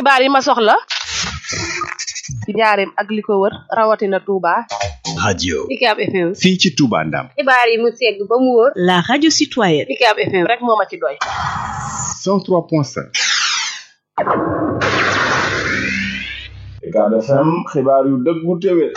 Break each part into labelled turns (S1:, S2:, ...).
S1: xibaar yi ma soxla ci njaareem ak li ko wër rawatina Touba.
S2: radio
S3: UCAB FM.
S2: fii ci Touba Ndam
S3: xibaar yi mu segg ba mu wóor.
S4: la radio citoyenne.
S3: UCAB FM
S1: rek moo ma ci doy.
S2: 103.5
S5: UCAB FM xibaar yu dëggu téwé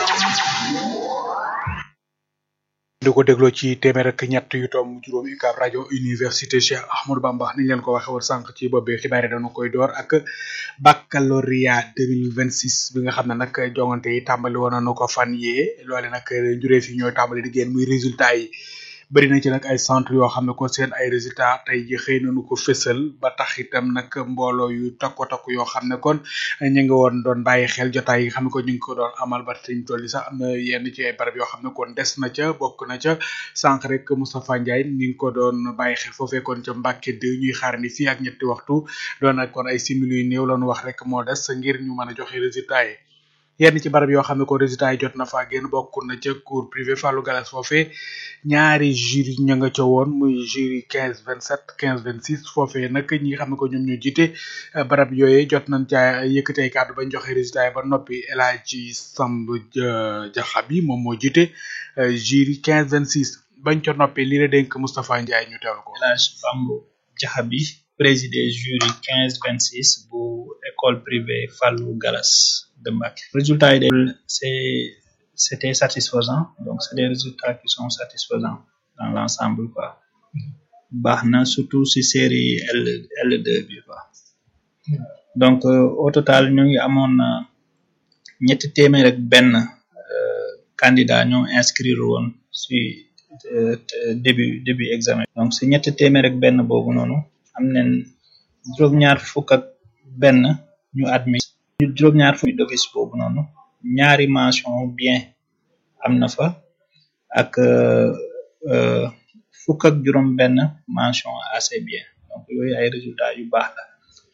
S6: di ko dégloo ci téeméer ak ñett yu tomb juróom UCAB rajo université Cheikh Ahmadou Bamba niñ leen ko waxee woon sànq ci bopp bi xibaar yi dañu koy door ak baccalauréat 2026 bi nga xam ne nag jongante yi tàmbali woon nañu ko fan yee loole nag njuree fi ñooy tàmbali di génn muy résultat yi bëri na ci nag ay centre yoo xam ne ko seen ay résultat tey ji xëy nañu ko fësal ba tax itam nag mbooloo yu takko takku yoo xam ne kon ñu ngi woon doon bàyyi xel jotaay yi nga xam ne ko ñu ngi ko doon amal ba tey toll sax am na yenn ci ay barab yoo xam ne kon des na ca bokk na ca sànq rek Moustapha Ndiaye ñu ngi ko doon bàyyi xel foofee kon ca Mbàkke de ñuy xaar ni fii ak ñetti waxtu doon nag kon ay simili yu néew lañu wax rek moo des ngir ñu mën a joxe résultat yi yenn ci barab yoo xam ne ko résultat yi jot na faa génn bokk na ca cours privé Fallou Galas foofee ñaari jury ña nga ca woon muy jury quinze vingt sept quinze vingt six foofee nag ñi nga xam ne ko ñoom ñoo jiite barab yooyee jot nañ ca yëkkati ay kàddu bañ joxe résultat yi ba noppi El Hadji Samb Jaxabi moom moo jiite jury quinze vingt six bañ ca noppi lii la dénk Moustapha Ndiaye ñu teewlu ko.
S7: El Hadji Samb Jaxabi président jury quinze vingt six bu école privée Fallou Galas de Mbacké. résultats yi de c'est c'était satisfaisant donc c'est des résultats qui sont satisfaisants dans l'ensemble quoi baax na surtout si série L L2 bi quoi donc au total ñu ngi amoon ñetti téeméer ak benn candidat ñoo inscrire woon si début début examen donc si ñetti téeméer ak benn boobu noonu am nañ juróom-ñaar fukk ak benn ñu admis juróom-ñaar fukk d'office boobu noonu ñaari mention bien am na fa ak fukk ak juróom benn mention assez bien donc yooyu ay résultats yu baax la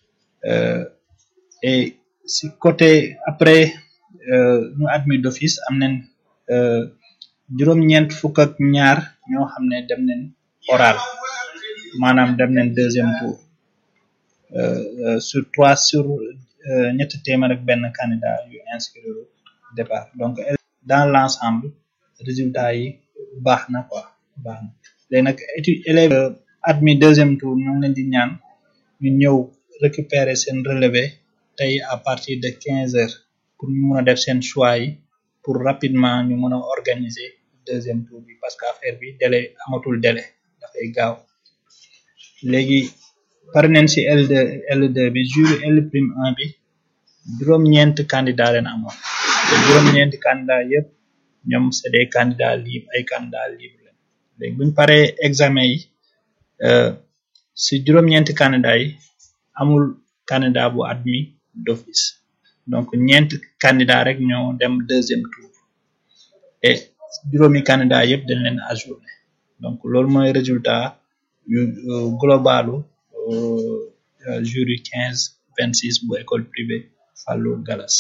S7: et si côté après ñu admis d'office am nañ juróom-ñeent fukk ak ñaar ñoo xam ne dem nañ oral maanaam dem nañ deuxième tour sur trois sur ñetti téeméer ak benn candidat yu inscrire départ donc dans l'ensemble résultat yi baax na quoi baax na léegi nag étude élève admis deuxième tour ñu ngi leen di ñaan ñu ñëw récupérer seen relevé tey à partir de quinze heures pour ñu mën a def seen choix yi pour rapidement ñu mën a organiser deuxième tour bi parce que affaire bi délai amatul délai dafay gaaw léegi pare nañ ci L2 L2 bi jury L prime 1 bi juróom-ñeent candidat leen amoon te juróom-ñeenti candidat yëpp ñoom c'est des candidats libres ay candidats libres leen léegi buñu paree examen yi ci juróom-ñeenti candidat yi amul candidat bu admis d'office donc ñeent candidat rek ñoo dem deuxième tour et juróomi candidat yëpp dañ leen ajourné donc loolu mooy résultat yu globalu jury quinze vingt six bu école privée Fallou Galas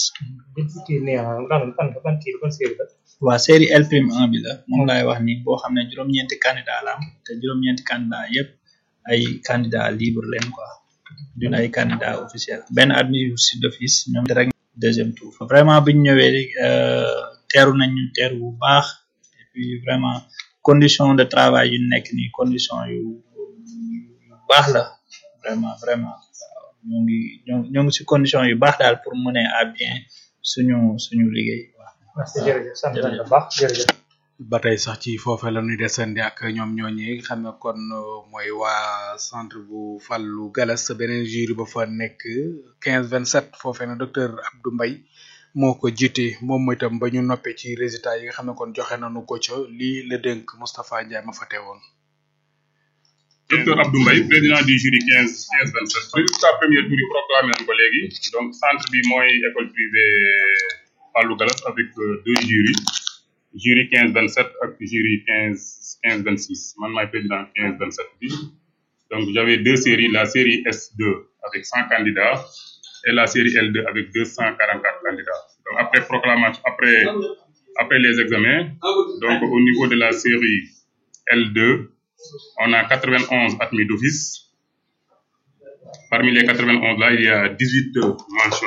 S7: waa série L prime 1 bi la moom laay wax ni boo xam ne juróom-ñeenti candidat la am te juróom-ñeenti candidat yëpp ay candidat libre leen quoi dun ay candidat officiel benn admis si d'office ñoom direct deuxième tour vraiment biñu ñëwee teeru nañ ñu teeru bu baax et puis vraiment condition de travail yu nekk nii condition yu baax la vraiment vraiment ñoo ngi ñoo ngi ci condition yu baax daal pour mener à bien suñu suñu liggéey
S8: merci jërëjëf sant nañ la baax jërëjëf
S6: ba tey sax ci foofee la ñuy desandi ak ñoom ñooñi xam ne kon mooy waa centre bu Fallou Galas beneen jury ba fa nekk quinze vingt sept foofee na docteur Abdou Mbaye moo ko jiite moom mooy itam ba ñu noppee ci résultat yi nga xam ne kon joxe nañu ko ca lii la dénk Moustapha Ndiaye ma fa teewoon.
S9: docteur Abdou Mbaye président du jury quinze quinze vingt sept résultat premier tour yi proclamé nañ ko léegi donc centre bi mooy école privée Fallou Galas avec deux jurys jury quinze vingt sept ak jury quinze quinze vingt six man maay président quinze vingt sept bi donc j'avais deux séries la série S2 avec cent candidats et la série L2 avec deux cent quarante quatre candidats donc après proclamation après après les examens donc au niveau de la série L2 on a 91 admis d'office. Parmi les 91 là, il y a 18 mentions